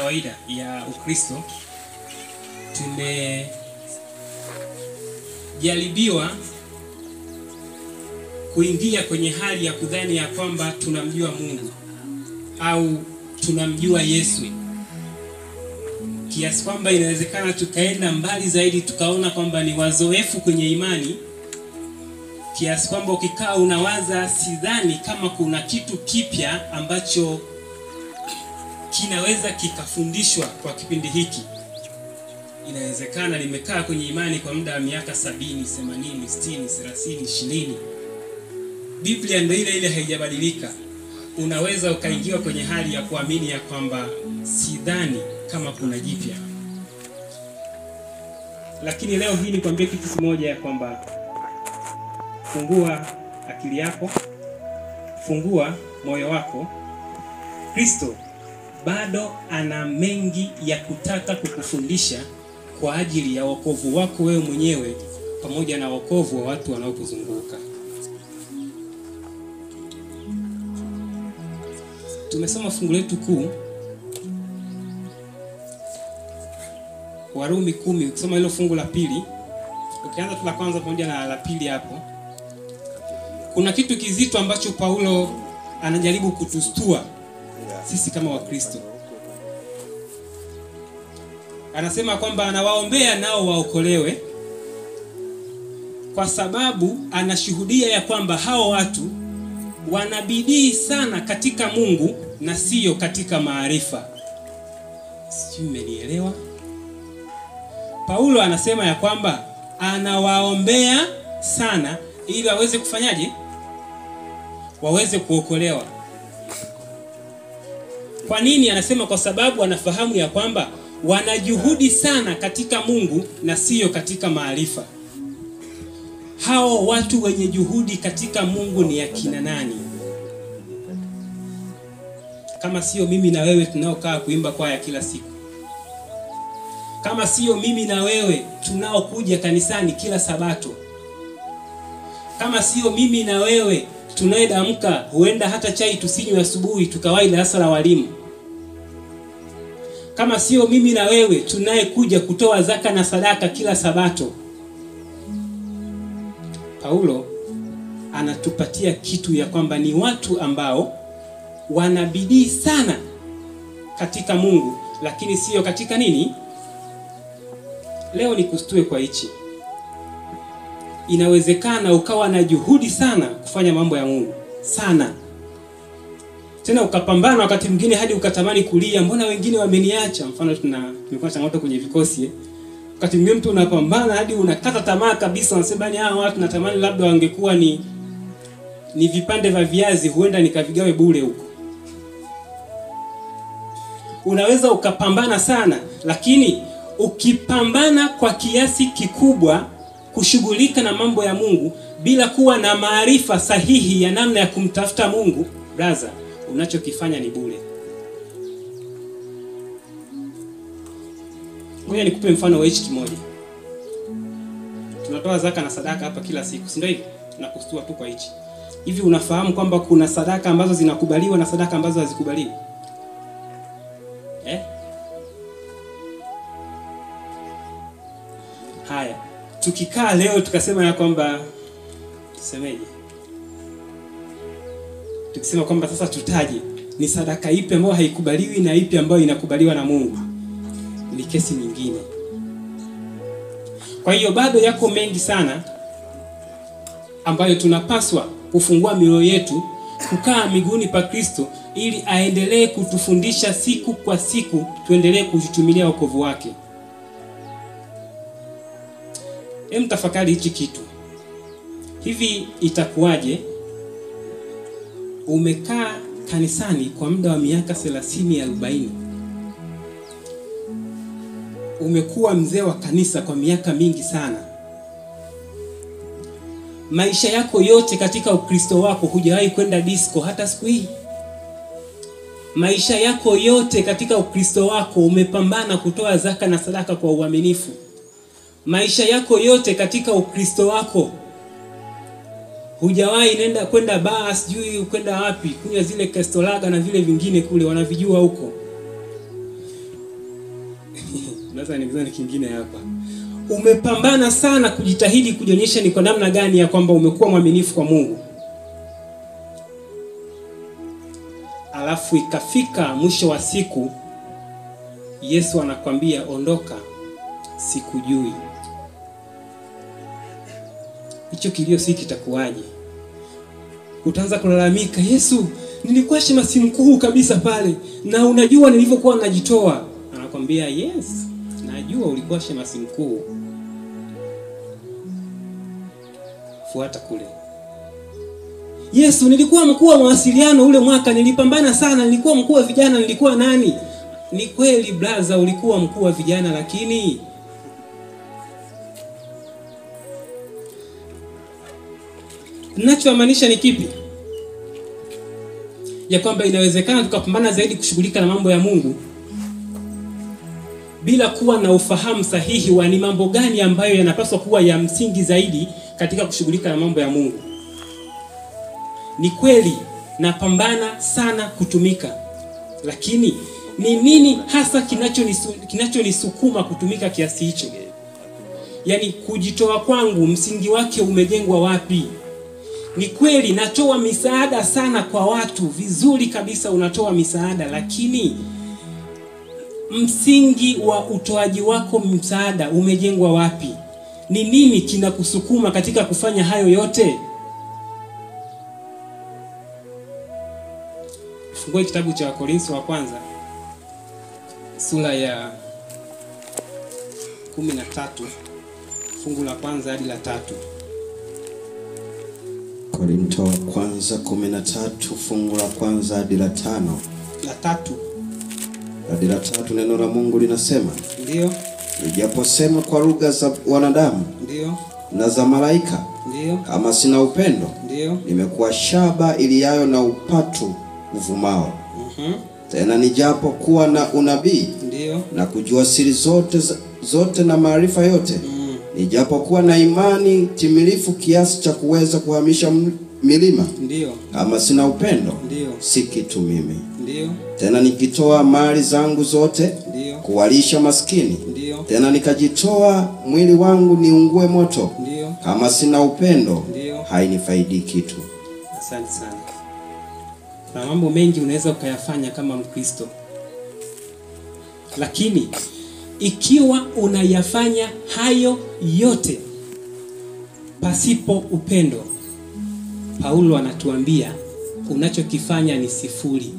kawaida ya Ukristo tumejaribiwa kuingia kwenye hali ya kudhani ya kwamba tunamjua Mungu au tunamjua Yesu kiasi kwamba inawezekana tukaenda mbali zaidi tukaona kwamba ni wazoefu kwenye imani kiasi kwamba ukikaa unawaza, sidhani kama kuna kitu kipya ambacho kinaweza kikafundishwa kwa kipindi hiki. Inawezekana nimekaa kwenye imani kwa muda wa miaka sabini, themanini, sitini, thelathini, ishirini, Biblia ndio ile ile, haijabadilika. Unaweza ukaingiwa kwenye hali ya kuamini ya kwamba sidhani kama kuna jipya, lakini leo hii nikwambie kitu kimoja ya kwamba fungua akili yako, fungua moyo wako. Kristo bado ana mengi ya kutaka kukufundisha kwa ajili ya wokovu wako wewe mwenyewe pamoja na wokovu wa watu wanaokuzunguka. Tumesoma fungu letu kuu Warumi kumi. Ukisoma hilo fungu la pili, ukianza tu la kwanza pamoja na la pili hapo kuna kitu kizito ambacho Paulo anajaribu kutustua sisi kama Wakristo. Anasema kwamba anawaombea nao waokolewe, kwa sababu anashuhudia ya kwamba hao watu wanabidii sana katika Mungu na siyo katika maarifa. Sijui mmenielewa? Paulo anasema ya kwamba anawaombea sana ili waweze kufanyaje? Waweze kuokolewa. Kwa nini anasema? Kwa sababu anafahamu ya kwamba wanajuhudi sana katika Mungu na siyo katika maarifa. Hao watu wenye juhudi katika Mungu ni akina nani? Kama sio mimi na wewe tunaokaa kuimba kwaya kila siku, kama sio mimi na wewe tunaokuja kanisani kila Sabato kama sio mimi na wewe tunayedamka, huenda hata chai tusinywe asubuhi tukawahi darasa la walimu. Kama sio mimi na wewe tunayekuja kutoa zaka na sadaka kila Sabato. Paulo anatupatia kitu ya kwamba ni watu ambao wanabidii sana katika Mungu, lakini sio katika nini. Leo nikustue kwa hichi inawezekana ukawa na juhudi sana kufanya mambo ya Mungu sana, tena ukapambana wakati mwingine hadi ukatamani kulia, mbona wengine wameniacha? Mfano, tuna tumekuwa changamoto kwenye vikosi eh. Wakati mwingine mtu unapambana hadi unakata tamaa kabisa, unasema ni hawa watu natamani labda wangekuwa ni ni vipande vya viazi, huenda nikavigawe bure huko. Unaweza ukapambana sana, lakini ukipambana kwa kiasi kikubwa kushughulika na mambo ya Mungu bila kuwa na maarifa sahihi ya namna ya kumtafuta Mungu, braza, unachokifanya ni bure. Ngoja nikupe mfano wa hichi kimoja. Tunatoa zaka na sadaka hapa kila siku, si ndio hivyo? Nakustua tu kwa hichi. Hivi unafahamu kwamba kuna sadaka ambazo zinakubaliwa na sadaka ambazo hazikubaliwi? Eh? Haya, tukikaa leo tukasema ya kwamba tusemeje, tukisema kwamba sasa tutaje ni sadaka ipi ambayo haikubaliwi na ipi ambayo inakubaliwa na Mungu, ni kesi nyingine. Kwa hiyo bado yako mengi sana ambayo tunapaswa kufungua mioyo yetu, kukaa miguuni pa Kristo ili aendelee kutufundisha siku kwa siku, tuendelee kutumilia wokovu wake. Hem, tafakari hichi kitu. Hivi itakuwaje umekaa kanisani kwa muda wa miaka 30 40, umekuwa mzee wa kanisa kwa miaka mingi sana, maisha yako yote katika Ukristo wako hujawahi kwenda disco hata siku hii. Maisha yako yote katika Ukristo wako umepambana kutoa zaka na sadaka kwa uaminifu maisha yako yote katika Ukristo wako hujawahi nenda kwenda baa, sijui kwenda wapi kunywa zile kestolaga na vile vingine kule wanavijua huko. Sasa ni kingine hapa. Umepambana sana kujitahidi kujionyesha ni kwa namna gani ya kwamba umekuwa mwaminifu kwa Mungu. Alafu ikafika mwisho wa siku Yesu anakwambia ondoka, sikujui. Hicho kilio si kitakuwaje? Utaanza kulalamika, Yesu, nilikuwa shemasi mkuu kabisa pale, na unajua nilivyokuwa najitoa. Anakwambia yes, najua ulikuwa shemasi mkuu, fuata kule. Yesu, nilikuwa mkuu wa mawasiliano ule mwaka, nilipambana sana, nilikuwa mkuu wa vijana, nilikuwa nani? Ni kweli blaza, ulikuwa mkuu wa vijana, lakini ninachomaanisha ni kipi? Ya kwamba inawezekana tukapambana zaidi kushughulika na mambo ya Mungu bila kuwa na ufahamu sahihi wa ni mambo gani ambayo yanapaswa kuwa ya msingi zaidi katika kushughulika na mambo ya Mungu. Ni kweli napambana sana kutumika, lakini ni nini hasa kinachonisukuma kinacho kutumika kiasi hicho? Yaani kujitoa kwangu msingi wake umejengwa wapi? Ni kweli natoa misaada sana kwa watu, vizuri kabisa, unatoa misaada, lakini msingi wa utoaji wako msaada umejengwa wapi? Ni nini kinakusukuma katika kufanya hayo yote? Fungue kitabu cha Wakorintho wa kwanza sura ya kumi na tatu fungu la kwanza hadi la tatu. Korinto wa kwanza kumi na tatu fungu la kwanza hadi la tano La tatu hadi la tatu neno la Mungu linasema, ndio nijaposema kwa lugha za wanadamu ndio na za malaika, ndio kama sina upendo, ndio nimekuwa shaba iliyayo na upatu uvumao. mhm, Tena nijapo kuwa na unabii ndio na kujua siri zote za- zote na maarifa yote, mm, nijapokuwa na imani timilifu kiasi cha kuweza kuhamisha m- milima, ndio kama sina upendo, ndio si kitu mimi. ndio Tena nikitoa mali zangu zote ndio kuwalisha maskini, ndio tena nikajitoa mwili wangu niungue moto, ndio. kama sina upendo, Ndio. hainifaidi kitu. Asante sana. Kuna mambo mengi unaweza ukayafanya kama Mkristo, lakini ikiwa unayafanya hayo yote pasipo upendo, Paulo anatuambia unachokifanya ni sifuri.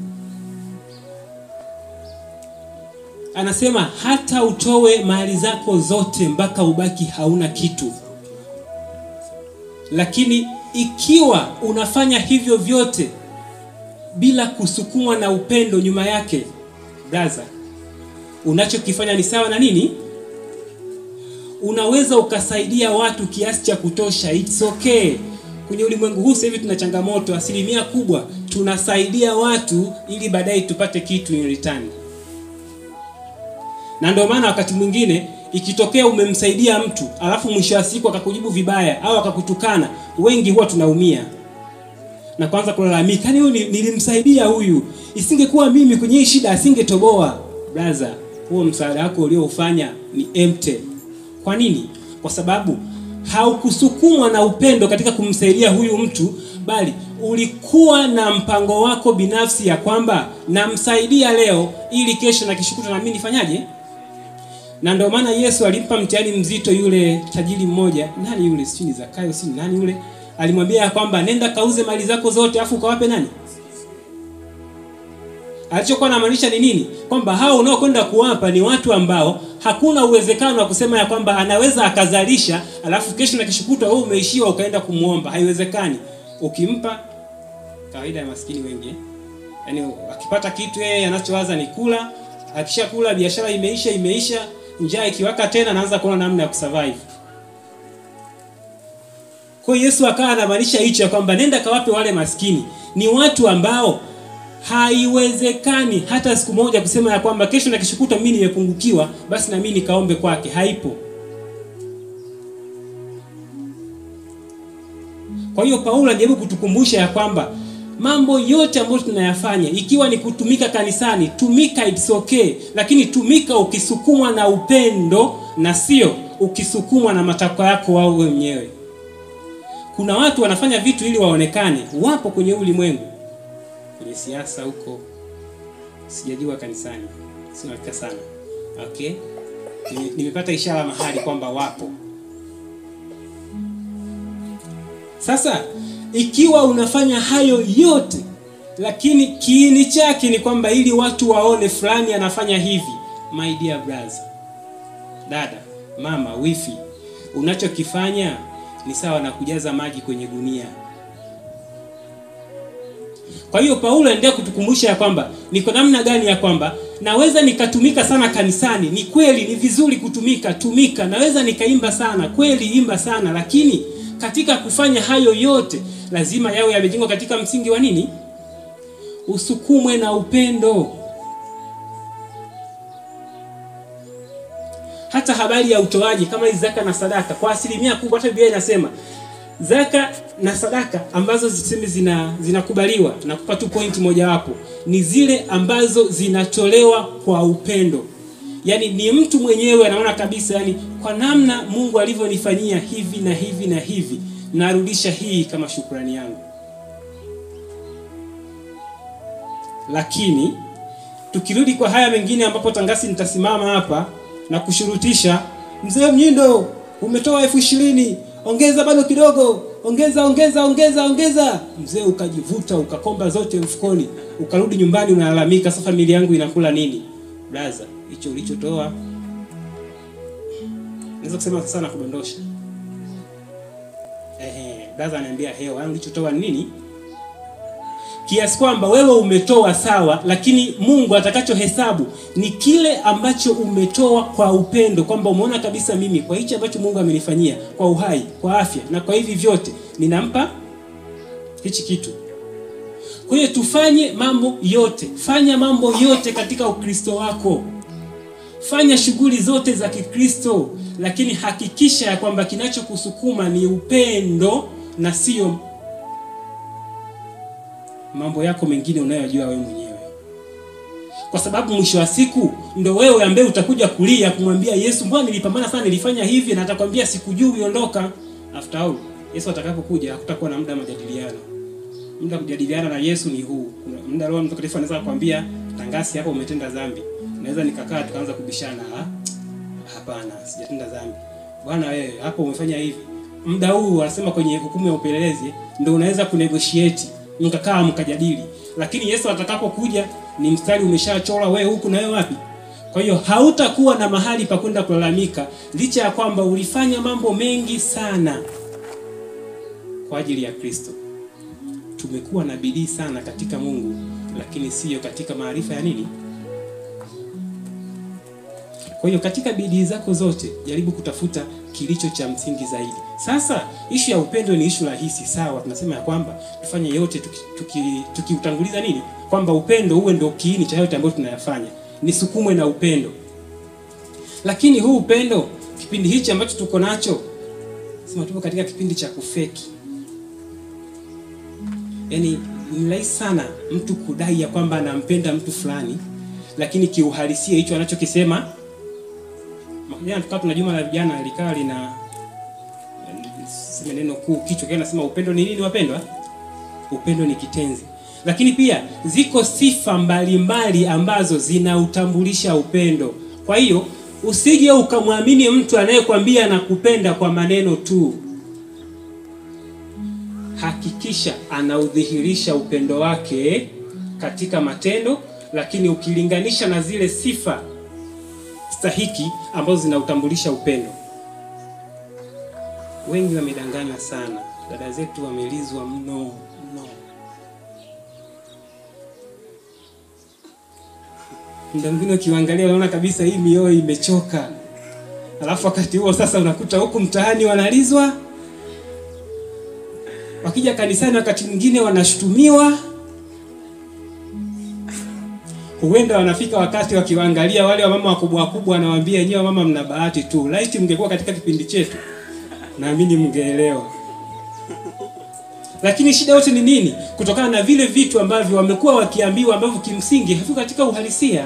Anasema hata utowe mali zako zote mpaka ubaki hauna kitu lakini ikiwa unafanya hivyo vyote bila kusukumwa na upendo nyuma yake, braza, unachokifanya ni sawa na nini? Unaweza ukasaidia watu kiasi cha kutosha, it's okay. Kwenye ulimwengu huu sasa hivi tuna changamoto, asilimia kubwa tunasaidia watu ili baadaye tupate kitu in return na ndio maana wakati mwingine ikitokea umemsaidia mtu alafu mwisho wa siku akakujibu vibaya au akakutukana, wengi huwa tunaumia na kwanza kulalamika, yani huyu ni- nilimsaidia huyu, isingekuwa mimi kwenye hii shida asingetoboa. Brother, huo msaada wako ulioufanya ni empty. Kwa nini? Kwa sababu haukusukumwa na upendo katika kumsaidia huyu mtu, bali ulikuwa na mpango wako binafsi ya kwamba namsaidia leo ili kesho na kishukuta na mimi nifanyaje? na ndio maana Yesu alimpa mtihani mzito yule tajiri mmoja. Nani yule? Sijui ni Zakayo, si nani yule? Alimwambia ya kwamba nenda kauze mali zako zote afu ukawape nani? Alichokuwa anamaanisha ni nini? Kwamba hao unaokwenda kuwapa ni watu ambao hakuna uwezekano wa kusema ya kwamba anaweza akazalisha alafu kesho na kishukutwa wewe umeishiwa ukaenda kumwomba. Haiwezekani. Ukimpa kawaida ya maskini wengi, yaani akipata kitu yeye anachowaza ni kula. Akishakula biashara imeisha, imeisha. Njaa ikiwaka tena, anaanza kuona namna ya kusurvive. Kwa hiyo Yesu akawa anamaanisha hicho ya kwamba nenda kawape wale maskini. Ni watu ambao haiwezekani hata siku moja kusema ya kwamba kesho na kishukuta mimi nimepungukiwa, basi na mimi nikaombe kwake. Haipo. Kwa hiyo Paulo anajaribu kutukumbusha ya kwamba mambo yote ambayo tunayafanya ikiwa ni kutumika kanisani tumika it's okay lakini tumika ukisukumwa na upendo na sio ukisukumwa na matakwa yako wao wenyewe kuna watu wanafanya vitu ili waonekane wapo kwenye ulimwengu kwenye siasa huko sijajua kanisani sinafika sana okay Nime- nimepata ishara mahali kwamba wapo sasa ikiwa unafanya hayo yote lakini kiini chake ni kwamba ili watu waone fulani anafanya hivi my dear brother dada mama wifi unachokifanya ni sawa na kujaza maji kwenye gunia kwa hiyo paulo anaendelea kutukumbusha ya kwamba niko namna gani ya kwamba naweza nikatumika sana kanisani ni kweli ni vizuri kutumika tumika naweza nikaimba sana kweli imba sana lakini katika kufanya hayo yote lazima yawe yamejengwa katika msingi wa nini usukumwe na upendo hata habari ya utoaji kama hizi zaka na sadaka kwa asilimia kubwa hata biblia inasema zaka na sadaka ambazo ziseme zina zinakubaliwa nakupa tu point mojawapo ni zile ambazo zinatolewa kwa upendo yaani ni mtu mwenyewe anaona kabisa yani kwa namna mungu alivyonifanyia hivi na hivi na hivi narudisha hii kama shukrani yangu lakini tukirudi kwa haya mengine ambapo tangasi nitasimama hapa na kushurutisha mzee mnyindo umetoa elfu ishirini ongeza bado kidogo ongeza ongeza ongeza ongeza mzee ukajivuta ukakomba zote mfukoni ukarudi nyumbani unalalamika sasa familia yangu inakula nini braza hicho ulichotoa naweza kusema sasa na kudondosha ehe braza ananiambia hewa yani ulichotoa ni nini kiasi kwamba wewe umetoa sawa lakini mungu atakachohesabu ni kile ambacho umetoa kwa upendo kwamba umeona kabisa mimi kwa hichi ambacho mungu amenifanyia kwa uhai kwa afya na kwa hivi vyote ninampa hichi kitu kwa hiyo tufanye mambo yote fanya mambo yote katika ukristo wako fanya shughuli zote za kikristo lakini hakikisha ya kwamba kinachokusukuma ni upendo na sio mambo yako mengine unayojua wewe mwenyewe kwa sababu mwisho wa siku ndo wewe ambaye utakuja kulia kumwambia yesu mbona nilipambana sana nilifanya hivi na atakwambia sikujui ondoka after all yesu atakapokuja hakutakuwa na muda wa majadiliano muda wa kujadiliana na yesu ni huu Kuna muda roho mtakatifu anaweza kukwambia tangasi hapa umetenda dhambi naweza nikakaa tukaanza kubishana "Ah, hapana sijatenda dhambi bwana wewe hapo umefanya hivi muda huu wanasema kwenye hukumu ya upelelezi ndo unaweza kunegotiate mkakaa mkajadili lakini yesu atakapokuja ni mstari umeshachora wewe huku na wewe wapi kwa hiyo hautakuwa na mahali pa kwenda kulalamika licha ya kwamba ulifanya mambo mengi sana kwa ajili ya kristo tumekuwa na bidii sana katika mungu lakini siyo katika maarifa ya nini kwa hiyo katika bidii zako zote jaribu kutafuta kilicho cha msingi zaidi sasa ishu ya upendo ni ishu rahisi sawa tunasema ya kwamba tufanye yote tukiutanguliza tuki, tuki tukiutanguliza nini kwamba upendo uwe ndio kiini cha yote ambayo tunayafanya nisukumwe na upendo lakini huu upendo kipindi hichi ambacho tuko nacho sema tupo katika kipindi cha kufeki yaani ni rahisi sana mtu kudai ya kwamba anampenda mtu fulani lakini kiuhalisia hicho anachokisema jana tukawa tuna juma la vijana likaa lina sema neno kuu kichwa kia nasema upendo ni nini wapendwa upendo ni kitenzi lakini pia ziko sifa mbalimbali ambazo zinautambulisha upendo kwa hiyo usije ukamwamini mtu anayekwambia nakupenda kwa maneno tu hakikisha anaudhihirisha upendo wake katika matendo lakini ukilinganisha na zile sifa stahiki ambazo zinautambulisha upendo wengi wamedanganywa sana dada zetu wamelizwa mno mno muda mwingine ukiangalia unaona kabisa hii mioyo imechoka alafu wakati huo sasa unakuta huku mtaani wanalizwa wakija kanisani wakati mwingine wanashutumiwa huenda wanafika wakati wakiwaangalia wale wamama wakubwa wakubwa wanawaambia nyewe mama mna bahati tu laiti mngekuwa katika kipindi chetu naamini mngeelewa lakini shida yote ni nini kutokana na vile vitu ambavyo wamekuwa wakiambiwa ambavyo kimsingi haviko katika uhalisia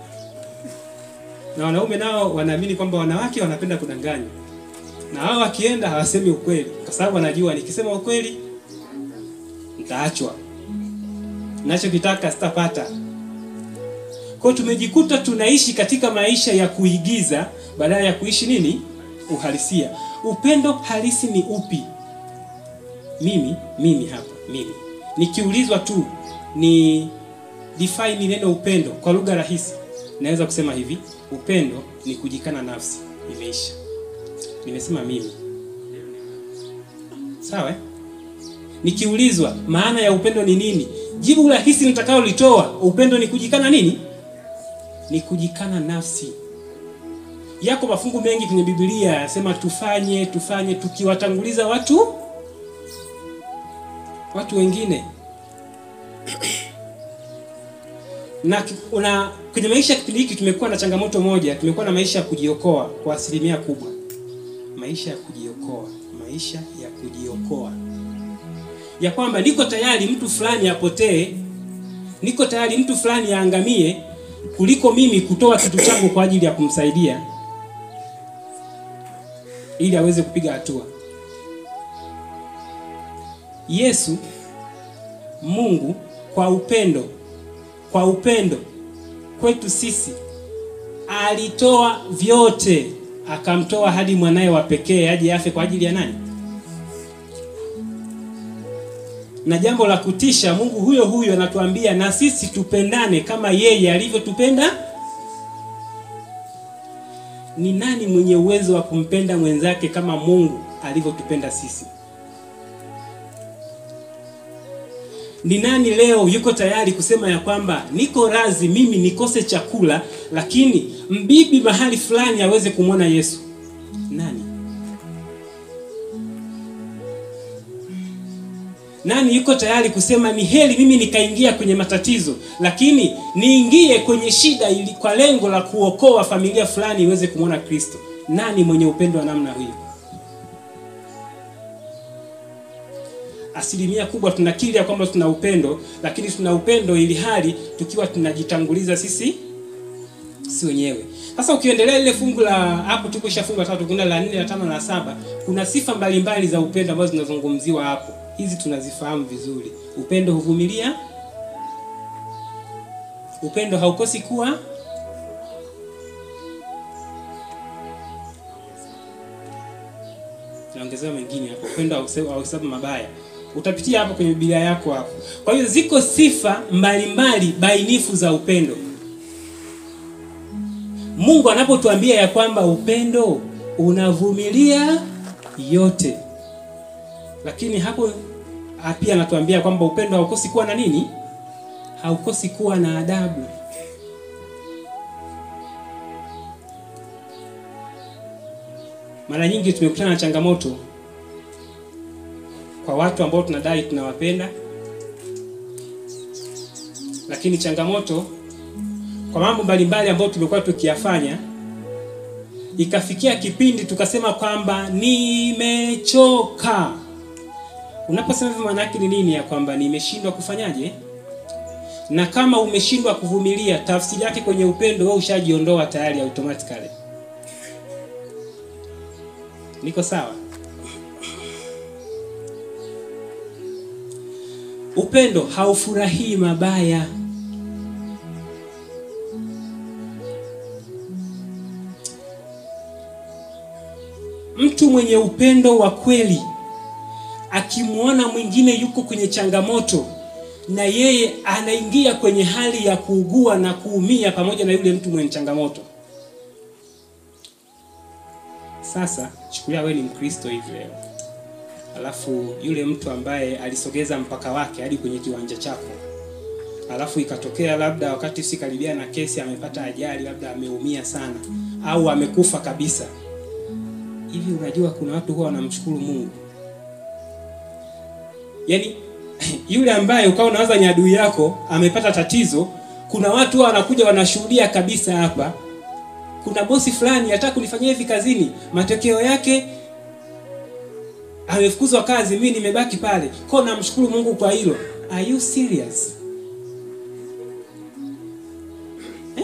na wanaume nao wanaamini kwamba wanawake wanapenda kudanganywa na hao wakienda hawasemi ukweli kwa sababu wanajua nikisema ukweli nitaachwa nachokitaka sitapata kwao tumejikuta tunaishi katika maisha ya kuigiza badala ya kuishi nini uhalisia upendo halisi ni upi mimi mimi hapa mimi nikiulizwa tu ni define neno upendo kwa lugha rahisi naweza kusema hivi upendo ni kujikana nafsi imeisha nimesema mimi sawa eh? nikiulizwa maana ya upendo ni nini jibu rahisi nitakaolitoa upendo ni kujikana nini ni kujikana nafsi yako mafungu mengi kwenye biblia yanasema tufanye tufanye tukiwatanguliza watu watu wengine na ki- una kwenye maisha ya kipindi hiki tumekuwa na changamoto moja tumekuwa na maisha ya kujiokoa kwa asilimia kubwa maisha ya kujiokoa maisha ya kujiokoa ya kwamba niko tayari mtu fulani apotee niko tayari mtu fulani aangamie kuliko mimi kutoa kitu changu kwa ajili ya kumsaidia ili aweze kupiga hatua yesu mungu kwa upendo kwa upendo kwetu sisi alitoa vyote akamtoa hadi mwanaye wa pekee aje afe kwa ajili ya nani na jambo la kutisha mungu huyo huyo anatuambia na sisi tupendane kama yeye alivyotupenda ni nani mwenye uwezo wa kumpenda mwenzake kama mungu alivyotupenda sisi ni nani leo yuko tayari kusema ya kwamba niko razi mimi nikose chakula lakini mbibi mahali fulani aweze kumwona yesu nani nani yuko tayari kusema ni heri mimi nikaingia kwenye matatizo lakini niingie kwenye shida ili kwa lengo la kuokoa familia fulani iweze kumwona kristo nani mwenye upendo wa namna hiyo asilimia kubwa tunakiri ya kwamba tuna upendo lakini tuna upendo ili hali tukiwa tunajitanguliza sisi si wenyewe sasa ukiendelea ile fungu la hapo tukisha fungu la tatu kuna la nne la tano la saba kuna sifa mbalimbali za upendo ambazo zinazungumziwa hapo hizi tunazifahamu vizuri upendo huvumilia upendo haukosi kuwa naongezewa mengine hapo upendo hause- hauhesabu mabaya utapitia hapo kwenye biblia yako hapo kwa hiyo ziko sifa mbalimbali bainifu za upendo mungu anapotuambia ya kwamba upendo unavumilia yote lakini hapo ah, pia anatuambia kwamba upendo haukosi kuwa na nini haukosi kuwa na adabu mara nyingi tumekutana na changamoto kwa watu ambao tunadai tunawapenda lakini changamoto kwa mambo mbalimbali ambayo tumekuwa tukiyafanya ikafikia kipindi tukasema kwamba nimechoka unaposema hivyo maana yake ni nini ya kwamba nimeshindwa kufanyaje na kama umeshindwa kuvumilia tafsiri yake kwenye upendo wewe ushajiondoa tayari automatically niko sawa upendo haufurahii mabaya mtu mwenye upendo wa kweli akimwona mwingine yuko kwenye changamoto na yeye anaingia kwenye hali ya kuugua na kuumia pamoja na yule mtu mwenye changamoto sasa chukulia wewe ni mkristo hivi leo alafu yule mtu ambaye alisogeza mpaka wake hadi kwenye kiwanja chako alafu ikatokea labda wakati usikaribia na kesi amepata ajali labda ameumia sana au amekufa kabisa hivi unajua kuna watu huwa wanamshukuru mungu yaani yule ambaye ukawa unawaza ni adui yako amepata tatizo kuna watu huwa wanakuja wanashuhudia kabisa hapa kuna bosi fulani hataka kunifanyia hivi kazini matokeo yake amefukuzwa kazi, mimi nimebaki pale. Kwa hiyo namshukuru Mungu kwa hilo. Are you serious? Eh?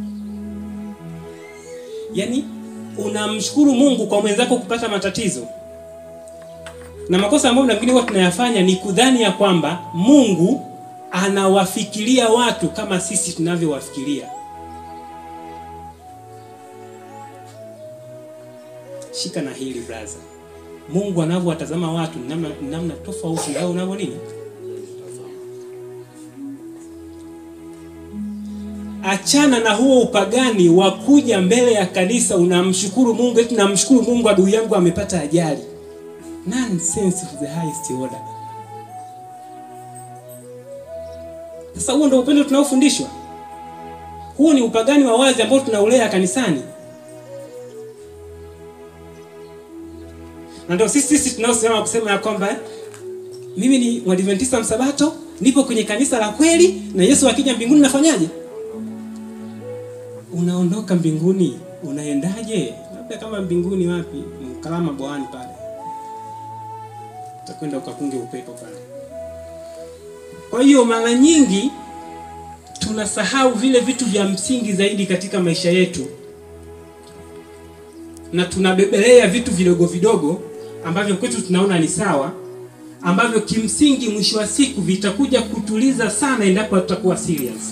Yaani unamshukuru Mungu kwa mwenzako kupata matatizo. Na makosa ambayo mengine huwa tunayafanya ni kudhani ya kwamba Mungu anawafikiria watu kama sisi tunavyowafikiria. Shika na hili brother. Mungu anavyowatazama watu ni namna, ni namna tofauti na wewe unavyo nini. Achana na huo upagani wa kuja mbele ya kanisa unamshukuru Mungu, eti namshukuru Mungu adui yangu amepata ajali. Nonsense of the highest order. Sasa huo ndio upendo tunaofundishwa. Huo ni upagani wa wazi ambao tunaulea kanisani. Na ndio sisi sisi tunaosema kusema ya kwamba eh, mimi ni Mwadventista msabato, nipo kwenye kanisa la kweli na Yesu akija mbinguni nafanyaje? Unaondoka mbinguni, unaendaje? Labda kama mbinguni wapi? Mkalama bwani pale. Utakwenda ukapunge upepo pale. Kwa hiyo mara nyingi tunasahau vile vitu vya msingi zaidi katika maisha yetu, na tunabebelea vitu vidogo vidogo ambavyo kwetu tunaona ni sawa, ambavyo kimsingi mwisho wa siku vitakuja kutuliza sana endapo tutakuwa serious.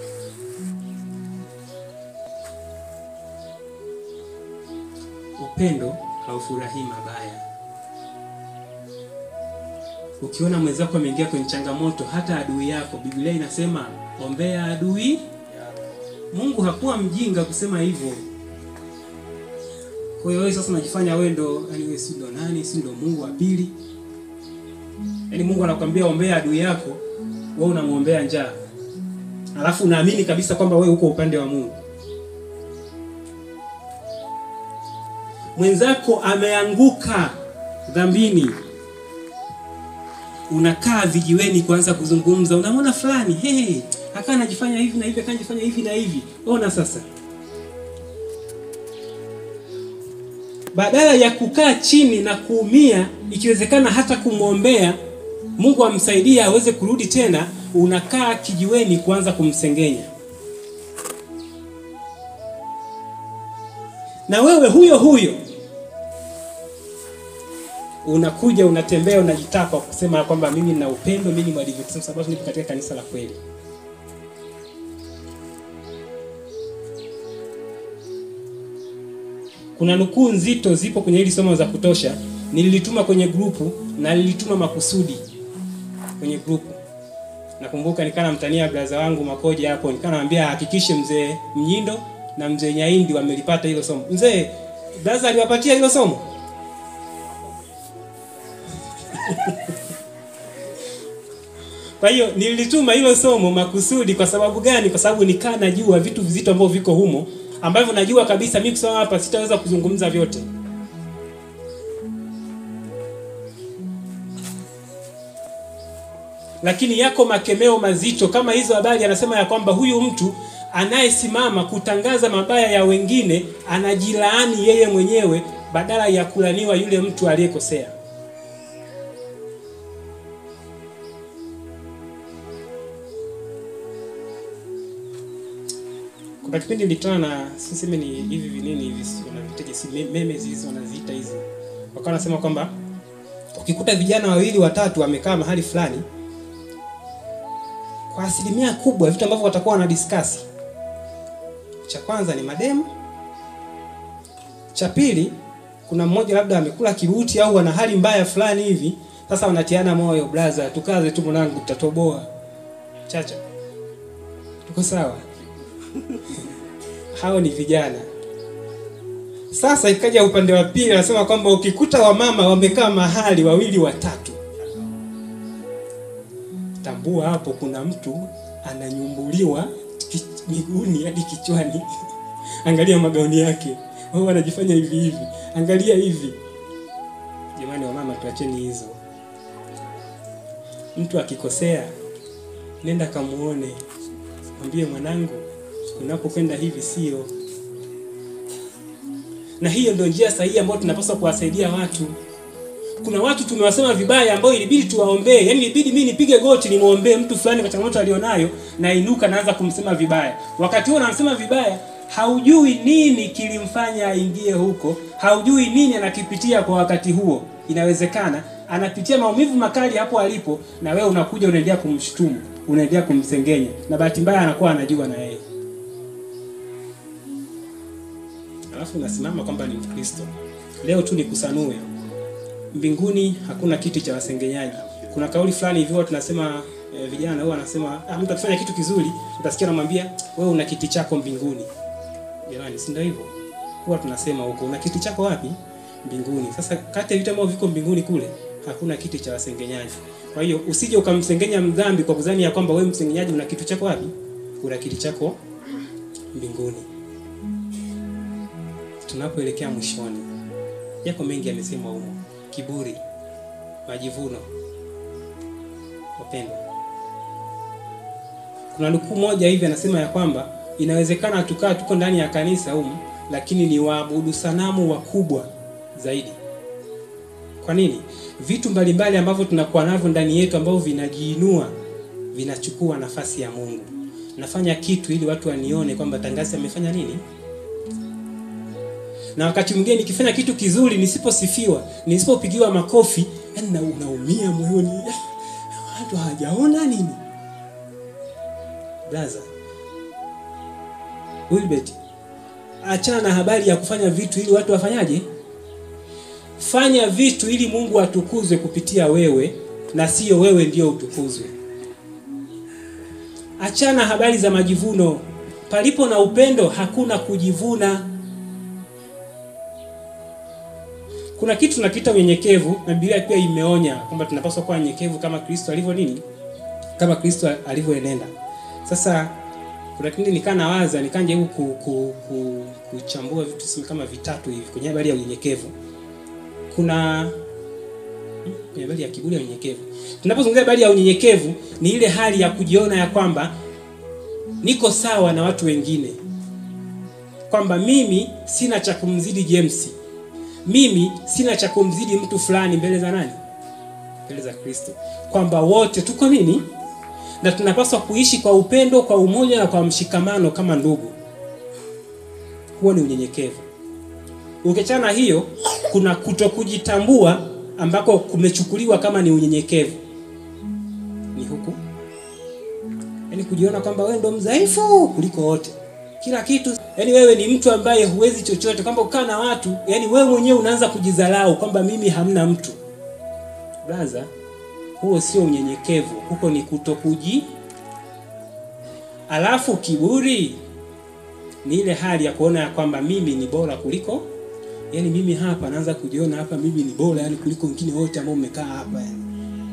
Upendo haufurahii mabaya. Ukiona mwenzako ameingia kwenye changamoto, hata adui yako, Biblia inasema ombea adui. Mungu hakuwa mjinga kusema hivyo. Kwa hiyo wewe sasa unajifanya wewe ndo yani wewe si ndo nani, si ndo Mungu wa pili. Yaani Mungu anakuambia ombea adui yako, wewe unamwombea njaa. Alafu unaamini kabisa kwamba wewe uko upande wa Mungu. Mwenzako ameanguka dhambini, unakaa vijiweni kuanza kuzungumza, unamwona fulani hey, akaa anajifanya hivi na hivi, akaa anajifanya hivi na hivi. Ona sasa, badala ya kukaa chini na kuumia, ikiwezekana hata kumwombea Mungu amsaidie aweze kurudi tena, unakaa kijiweni kuanza kumsengenya. Na wewe huyo huyo unakuja unatembea unajitapa kusema kwamba mimi nina upendo, mimi ni Mwadventista kwa sababu nipo katika kanisa la kweli. Kuna nukuu nzito zipo kwenye hili somo za kutosha, nililituma kwenye grupu na nilituma makusudi kwenye grupu. Nakumbuka nikana mtania braza wangu Makoja hapo, nikana namwambia hakikishe mzee Mnyindo na mzee Nyaindi wamelipata hilo somo. Mzee braza aliwapatia hilo somo? Kwa hiyo nilituma hilo somo makusudi. Kwa sababu gani? Kwa sababu nikaa najua vitu vizito ambavyo viko humo ambavyo najua kabisa mimi kusoma hapa sitaweza kuzungumza vyote. Lakini yako makemeo mazito kama hizo habari, anasema ya kwamba huyu mtu anayesimama kutangaza mabaya ya wengine anajilaani yeye mwenyewe badala ya kulaniwa yule mtu aliyekosea. Kuna kipindi nilikutana na siseme ni hivi vinini hivi wanavitaje, si me- memes hizi wanaziita hizi, wakawa wanasema kwamba ukikuta vijana wawili watatu wamekaa mahali fulani, kwa asilimia kubwa vitu ambavyo watakuwa wanadiskasi, cha kwanza ni mademu, cha pili kuna mmoja labda amekula kibuti au ana hali mbaya fulani hivi. Sasa wanatiana moyo, brother, tukaze tu mwanangu, tutatoboa. Chacha, tuko sawa? hao ni vijana. Sasa ikaja upande wa pili, anasema kwamba ukikuta wamama wamekaa mahali wawili watatu, tambua hapo kuna mtu ananyumbuliwa ki- miguuni hadi kichwani. Angalia magauni yake, wao wanajifanya hivi hivi, angalia hivi. Jamani wamama, tuacheni hizo. Mtu akikosea, nenda kamuone, mwambie mwanangu, unapokwenda hivi sio. Na hiyo ndio njia sahihi ambayo tunapaswa kuwasaidia watu. kuna watu tumewasema vibaya ambao ilibidi tuwaombee yaani ilibidi mimi nipige goti nimwombee mtu fulani kwa changamoto alionayo nainuka naanza kumsema vibaya wakati huo namsema vibaya haujui nini kilimfanya aingie huko haujui nini anakipitia kwa wakati huo inawezekana anapitia maumivu makali hapo alipo na wewe unakuja unaendelea kumshutumu unaendelea kumsengenya na bahati mbaya anakuwa anajua na yeye alafu unasimama kwamba ni mkristo leo tu nikusanue mbinguni hakuna kiti cha wasengenyaji kuna kauli fulani hivi huwa tunasema eh, vijana huwa anasema ah, mtu akifanya kitu kizuri utasikia anamwambia wewe una kiti chako mbinguni jamani si ndio hivyo huwa tunasema huko una kiti chako wapi mbinguni sasa kati ya vitu ambavyo viko mbinguni kule hakuna kiti cha wasengenyaji kwa hiyo usije ukamsengenya mdhambi kwa kudhani ya kwamba wewe msengenyaji una kitu chako wapi una kiti chako mbinguni tunapoelekea mwishoni yako mengi yamesemwa humo kiburi majivuno wapendwa kuna nukuu moja hivi anasema ya kwamba inawezekana tukaa tuko ndani ya kanisa humu lakini ni waabudu sanamu wakubwa zaidi kwa nini vitu mbalimbali ambavyo tunakuwa navyo ndani yetu ambavyo vinajiinua vinachukua nafasi ya mungu nafanya kitu ili watu wanione kwamba tangazi amefanya nini na wakati mwingine nikifanya kitu kizuri nisiposifiwa nisipopigiwa makofi yani na unaumia moyoni "Ah, watu hawajaona nini blaza wilbert achana na habari ya kufanya vitu ili watu wafanyaje fanya vitu ili mungu atukuzwe kupitia wewe na sio wewe ndio utukuzwe achana habari za majivuno palipo na upendo hakuna kujivuna kuna kitu tunakiita unyenyekevu na biblia pia imeonya kwamba tunapaswa kuwa nyenyekevu kama kristo alivyo nini kama kristo alivyoenenda sasa kuna kipindi nikaa nawaza nikajaribu ku, ku, ku, kuchambua vitu tuseme kama vitatu hivi kwenye habari ya unyenyekevu kuna hmm, kwenye habari ya kiburi ya unyenyekevu tunapozungumzia habari ya unyenyekevu ni ile hali ya kujiona ya kwamba niko sawa na watu wengine kwamba mimi sina cha kumzidi james mimi sina cha kumzidi mtu fulani mbele za nani mbele za kristo kwamba wote tuko nini na tunapaswa kuishi kwa upendo kwa umoja na kwa mshikamano kama ndugu huo ni unyenyekevu ukiachana na hiyo kuna kutokujitambua ambako kumechukuliwa kama ni unyenyekevu ni huku yaani kujiona kwamba wewe ndo mdhaifu kuliko wote kila kitu yaani wewe ni mtu ambaye huwezi chochote kwamba ukaa na watu yaani wewe mwenyewe unaanza kujidharau kwamba mimi hamna mtu braza huo sio unyenyekevu huko ni kutokuji alafu kiburi ni ile hali ya kuona ya kwamba mimi ni bora kuliko yaani mimi hapa naanza kujiona hapa mimi ni bora yani kuliko wengine wote ambao mmekaa hapa yani.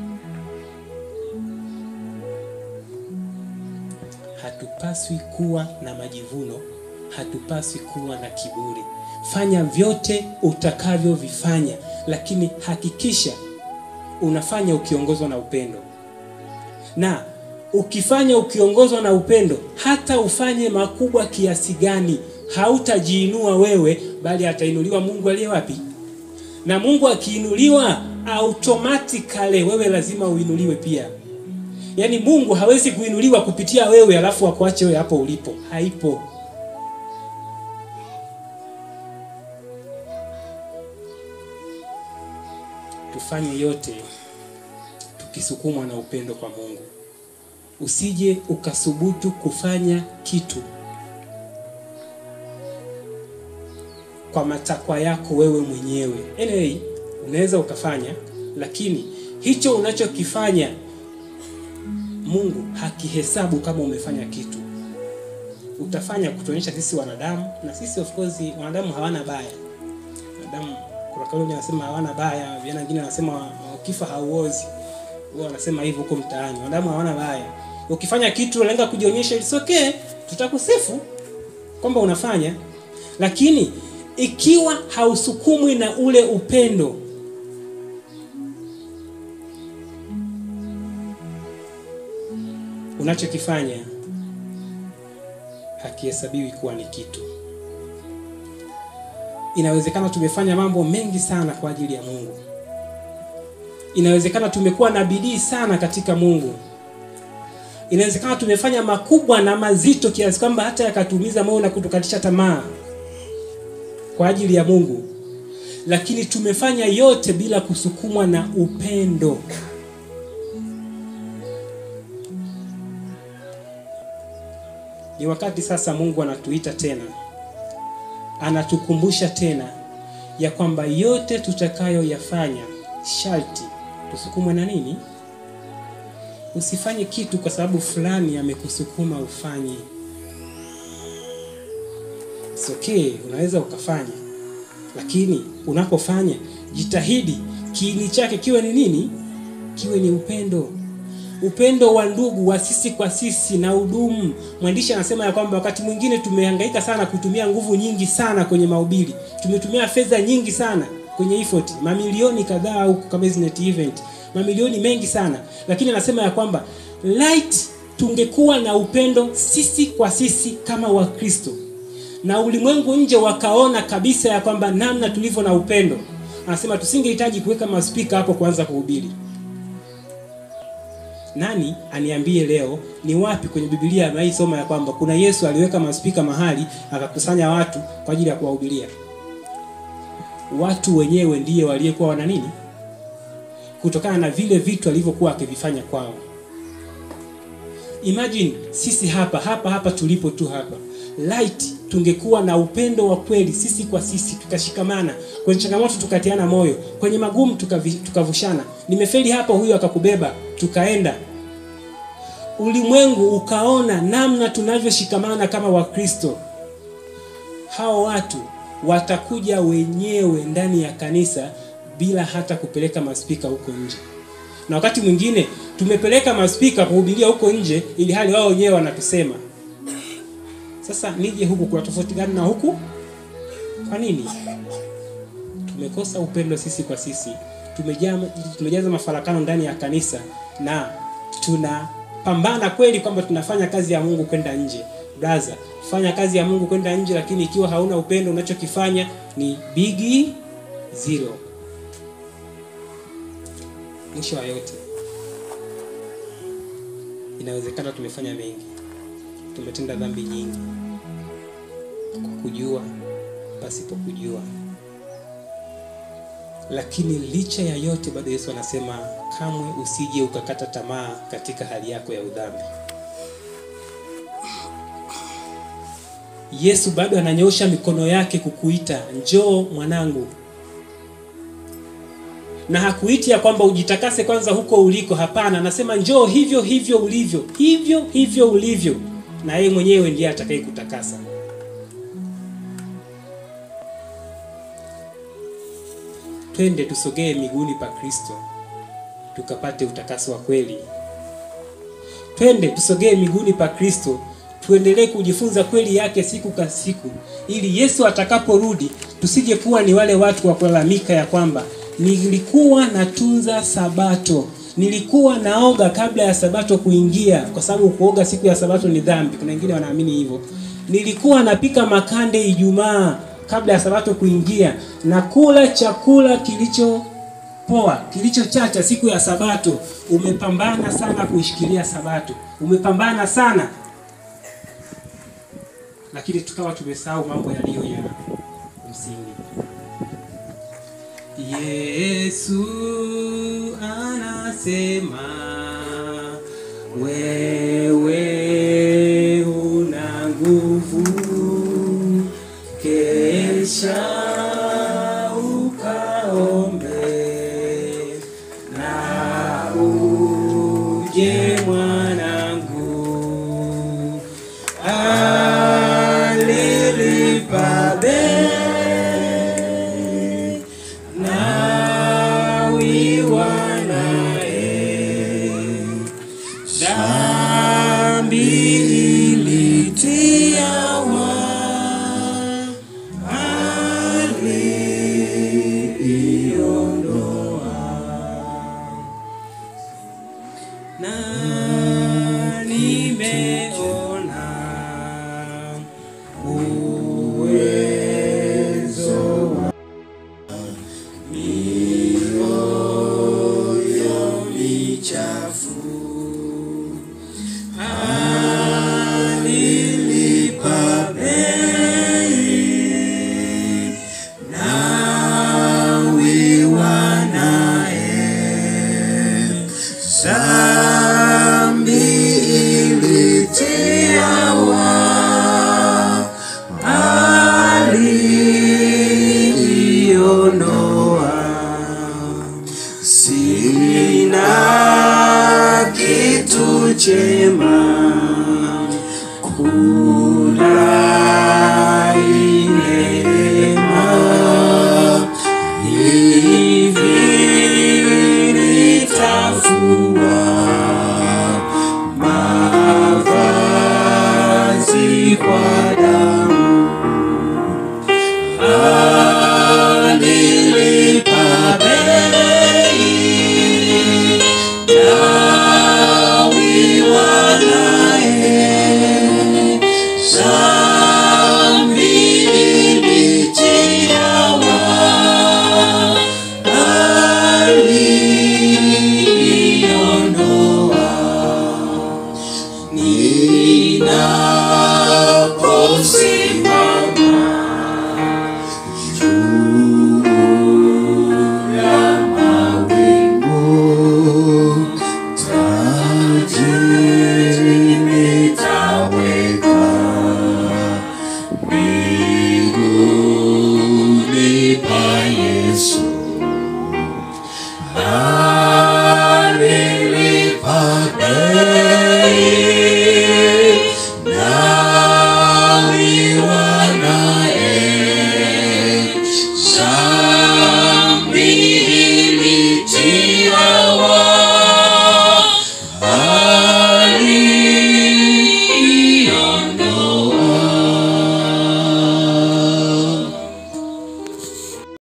hatupaswi kuwa na majivuno hatupaswi kuwa na kiburi fanya vyote utakavyovifanya lakini hakikisha unafanya ukiongozwa na upendo na ukifanya ukiongozwa na upendo hata ufanye makubwa kiasi gani hautajiinua wewe bali atainuliwa mungu aliye wapi na mungu akiinuliwa automatically wewe lazima uinuliwe pia yaani mungu hawezi kuinuliwa kupitia wewe alafu akuache wewe hapo ulipo haipo tufanye yote tukisukumwa na upendo kwa mungu usije ukasubutu kufanya kitu kwa matakwa yako wewe mwenyewe anyway unaweza ukafanya lakini hicho unachokifanya mungu hakihesabu kama umefanya kitu utafanya kutuonyesha sisi wanadamu na sisi of course wanadamu hawana baya wanadamu kuna kauli moja anasema hawana baya vijana wengine wanasema ukifa hauozi huwa wanasema hivyo huko mtaani wanadamu hawana baya ukifanya kitu unalenga kujionyesha it's okay tutakusifu kwamba unafanya lakini ikiwa hausukumwi na ule upendo unachokifanya hakihesabiwi kuwa ni kitu inawezekana tumefanya mambo mengi sana kwa ajili ya mungu inawezekana tumekuwa na bidii sana katika Mungu. Inawezekana tumefanya makubwa na mazito kiasi kwamba hata yakatuumiza moyo na kutukatisha tamaa kwa ajili ya Mungu, lakini tumefanya yote bila kusukumwa na upendo. Ni wakati sasa Mungu anatuita tena, anatukumbusha tena ya kwamba yote tutakayoyafanya sharti tusukumwe na nini? Usifanye kitu kwa sababu fulani amekusukuma ufanye. It's okay, unaweza ukafanya, lakini unapofanya jitahidi kiini chake kiwe ni nini? Kiwe ni upendo, upendo wa ndugu wa sisi kwa sisi na udumu. Mwandishi anasema ya kwamba wakati mwingine tumehangaika sana kutumia nguvu nyingi sana kwenye mahubiri, tumetumia fedha nyingi sana kwenye effort, mamilioni kadhaa huko kama hizi net event, mamilioni mengi sana, lakini anasema ya kwamba light, tungekuwa na upendo sisi kwa sisi kama Wakristo na ulimwengu nje wakaona kabisa ya kwamba namna tulivyo na upendo, anasema tusingehitaji kuweka maspika hapo kuanza kuhubiri. Nani aniambie leo ni wapi kwenye Biblia ameisoma ya kwamba kuna Yesu aliweka maspika mahali akakusanya watu kwa ajili ya kuwahubiria? Watu wenyewe ndiye waliyekuwa wana nini, kutokana na vile vitu alivyokuwa akivifanya kwao. Imagine sisi hapa hapa hapa tulipo tu hapa light, tungekuwa na upendo wa kweli sisi kwa sisi, tukashikamana kwenye changamoto, tukatiana moyo kwenye magumu, tukavi- tukavushana. Nimefeli hapa, huyu akakubeba, tukaenda ulimwengu ukaona namna tunavyoshikamana kama Wakristo. Hao watu watakuja wenyewe ndani ya kanisa bila hata kupeleka maspika huko nje, na wakati mwingine tumepeleka maspika kuhubiria huko nje, ili hali wao wenyewe wanatusema. Sasa nije huku, kuna tofauti gani na huku? Kwa nini? Tumekosa upendo sisi kwa sisi, tumejaa tumejaza mafarakano ndani ya kanisa na tunapambana kweli kwamba tunafanya kazi ya Mungu kwenda nje. Braza, fanya kazi ya Mungu kwenda nje, lakini ikiwa hauna upendo, unachokifanya ni big zero. Mwisho wa yote, inawezekana tumefanya mengi, tumetenda dhambi nyingi kwa kujua, pasipo kujua lakini licha ya yote bado Yesu anasema kamwe usije ukakata tamaa katika hali yako ya udhambi. Yesu bado ananyoosha mikono yake kukuita, njoo mwanangu, na hakuiti ya kwamba ujitakase kwanza huko uliko. Hapana, anasema njoo hivyo hivyo ulivyo, hivyo hivyo ulivyo, na yeye mwenyewe ndiye atakayekutakasa. Twende tusogee miguuni pa Kristo tukapate utakaso wa kweli. Twende tusogee miguuni pa Kristo tuendelee kujifunza kweli yake siku kwa siku, ili Yesu atakaporudi tusije kuwa ni wale watu wa kulalamika ya kwamba nilikuwa natunza Sabato, nilikuwa naoga kabla ya Sabato kuingia, kwa sababu kuoga siku ya Sabato ni dhambi. Kuna wengine wanaamini hivyo. Nilikuwa napika makande Ijumaa kabla ya Sabato kuingia na kula chakula kilicho poa kilicho chacha siku ya Sabato. Umepambana sana kuishikilia Sabato, umepambana sana lakini tukawa tumesahau mambo yaliyo ya msingi. Yesu anasema wewe una nguvu, kesha ukaombe na uje mwanangu, alilipa bei nawiwa naye dhambi ilitiawa aliiona Amen.